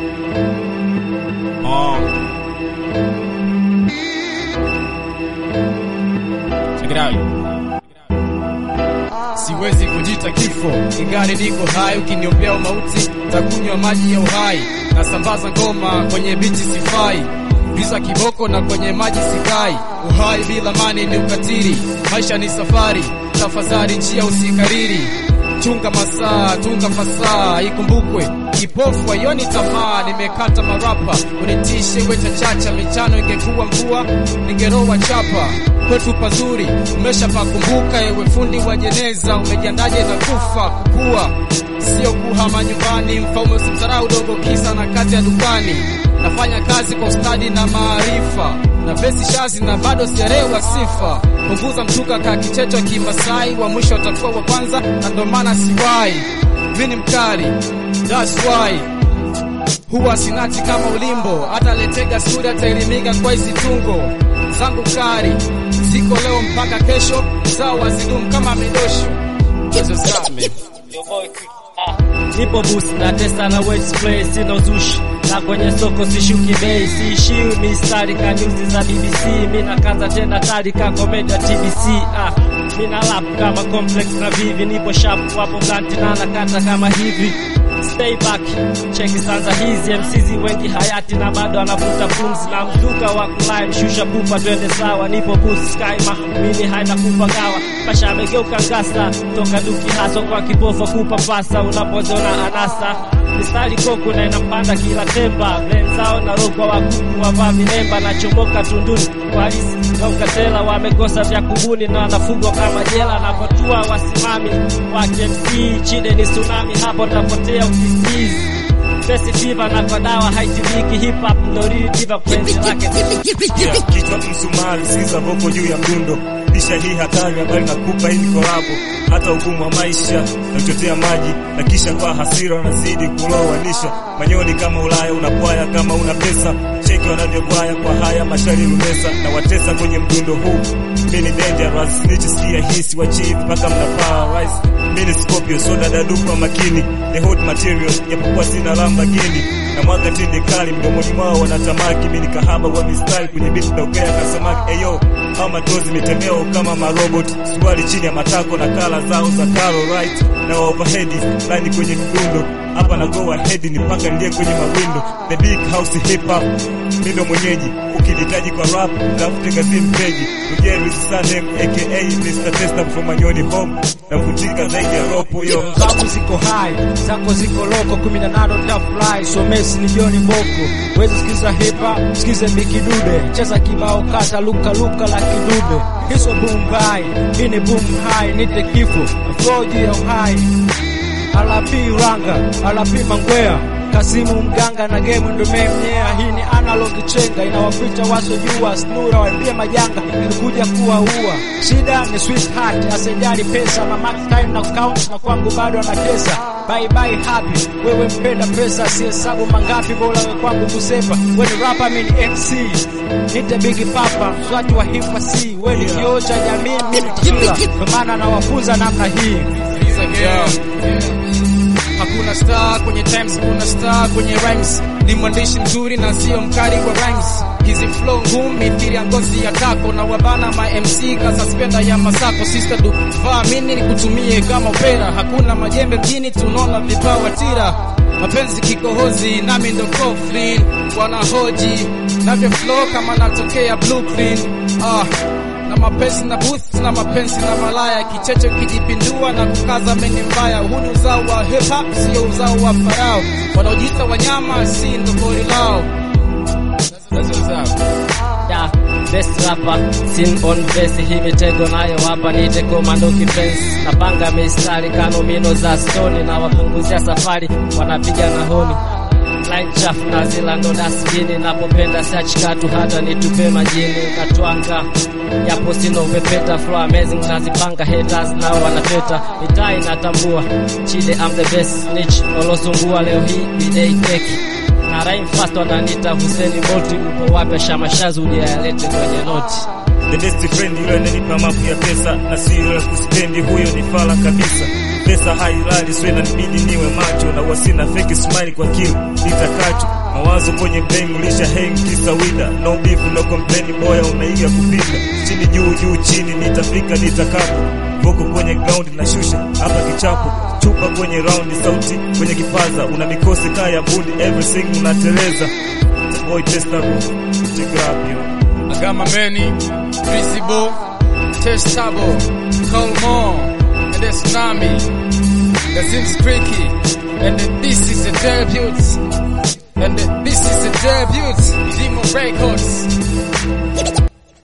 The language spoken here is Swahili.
Oh. Check it out. Siwezi kujita kifo, ingali niko hai. Ukiniombea mauti, takunywa maji ya uhai. Nasambaza ngoma kwenye biti sifai, giza kiboko na kwenye maji sikai. Uhai bila mani ni ukatili, maisha ni safari. Tafadhali njia usikariri, chunga masaa, tunga fasaa, ikumbukwe kipofu aioni tamaa. Nimekata marapa unitishe weta chacha, michano ingekuwa mvua ningeroa chapa. Kwetu pazuri umesha pakumbuka, ewe fundi wa jeneza, umejiandaje na kufa kukua, sio kuhama nyumbani. Mfaume usimdharau dogo kisa na kazi ya dukani. Nafanya kazi kwa ustadi na maarifa na vesi shazi na bado sijarewa sifa. Punguza mtuka ka kichecho kimasai, wa mwisho atakuwa wa kwanza, na ndo maana siwai mini mkali, that's why huwa sinati kama ulimbo, hata letega suri ataelimika kwa hizi tungo zangu kari ziko leo mpaka kesho, zao wazidumu kama midosho Yezo same Nipo boost na testa na wet spray, sina uzushi na kwenye soko sishuki bei, siishiwi mistari ka news za BBC. Mina kaza tena tari ka komedia TBC. Ah, mina lap kama complex na vivi, nipo sharp wapo blanti na nakata kama hivi Stay back, cheki sanza hizi MCZ wengi hayati na bado anavuta pumzi na mzuka wa kulai mshusha pupa twende sawa, nipo boost sky ma mini haina kupa gawa pasha amegeuka ngasa toka duki haso kwa kipofa kupa pasa unapozona anasa mistari koko na inampanda kila temba blenzao na rogwa wa kuku wavaa vilemba na chomoka tunduni walisi na ukatela wamekosa vya kubuni na wanafugwa kama jela na potua wasimami wa KMC chide ni tsunami hapo tapotea ukisizi Besi fiva na kwa dawa haitibiki hip hop no real diva penzi lake Yeah, kichwa msumari, sikiza voko juu ya mdundo. Lisha hii hatari, habari nakupa hii ni kolabo. Hata ugumu wa maisha na kuchotea maji, na kisha kwa hasira unazidi kulowanisha. Manyoni kama Ulaya, unapwaya kama una pesa. Cheki wanavyogwaya kwa haya mashari lumesa, na watesa kwenye mdundo huu. Mimi ni dangerous, nichisikia hisi wa chief mpaka mna paralyze. Mimi ni Scorpio, soda dadu kwa makini, the hot material, japokuwa sina Lamborghini na mwaga tinde kali mdomoni mwao wanatamaki. Mimi ni kahaba wa mistari kwenye beat naogea kasamaki. Eyo hao madozi mitembeo kama marobot, suali chini ya matako na kala zao za Caro right na overhead line kwenye mdundo hapa na go ahead ni paka ndiye kwenye mawindo the big house hip hop mimi ndo mwenyeji ukinihitaji kwa rap tafute gazini peji Rugeri Sanem aka Mr. Testa from Manyoni home na kutika zaidi ya ropo yo zangu ziko hai zako ziko loko 18 tafly so mesi ni John Boko wezi sikiza hip hop sikize bikidude cheza kibao kata luka luka la kidude hizo boom bye hii ni boom high nite kifo flow juu ya uhai alapi ranga alapi mangwea Kasimu mganga na game ndo memnyea. Hii ni analog chenga inawaficha wasojua, snura waambie majanga ilikuja kuwaua. Shida ni sweetheart, asijali pesa, mama time na count na kwangu bado anatesa. Bye bye happy, wewe mpenda pesa, si hesabu mangapi, bora wewe kwangu kusepa. Wewe ni rapper, mimi ni MC, nite big papa, mswati wa hip hop, si wewe ni kioo cha jamii, mimi kila kwa maana nawafunza namna hii. Yeah. Hakuna star kwenye times, kuna star kwenye rhymes. Ni mwandishi mzuri na sio mkali kwa rhymes. Hizi flow ngumu mithili ya ngozi ya tako na wabana ma MC ka suspender ya masako. Sister du vaa mini nikutumie kama opera. Hakuna majembe mjini, tunaona vipawa tira. Mapenzi kikohozi nami ndo Coffin wanahoji navyo flow kama natokea blueprint ah na mapenzi na booth na mapenzi na malaya, kicheche kijipindua na kukaza meni mbaya. Huu ni uzao wa hip hop, sio uzao wa farao. Wanaojiita wanyama si ndo pori lao. That's what's up. Da, best rapper sin on best hii mitego nayo hapa nite komando kipenzi napanga mistari kanomino za stoni na wapunguzia safari wanapiga na honi line chafu na zila ndo dasbini napopenda search katu hata nitupe majini natwanga yapo sino upepeta flow amazing nazipanga haters nao wanateta mitaa inatambua chide I'm the best snitch walosungua leo hii bidei keki na rhyme fast wananiita Huseni Bolti upo wapi shamashazi uje yalete kwenye noti the best friend yule ananipa mapu ya pesa na si yule kuspendi, huyo ni fala kabisa. pesa hailali so inanibidi niwe macho na wasina fake smile kwa kile nitakacho mawazo kwenye brain mlisha hang kisa wida no beef no complain boya unaiga kupika chini juu juu chini nitafika nitakapo voko kwenye ground na shusha hapa kichapo chupa kwenye round sauti kwenye kipaza una mikosi kaya bundi everything unateleza boy testable check it up yo I got my many visible, testable, Colmore, and the tsunami, the Zims Creaky, and the, this is the debut, and the, this is the debut, Demo Records.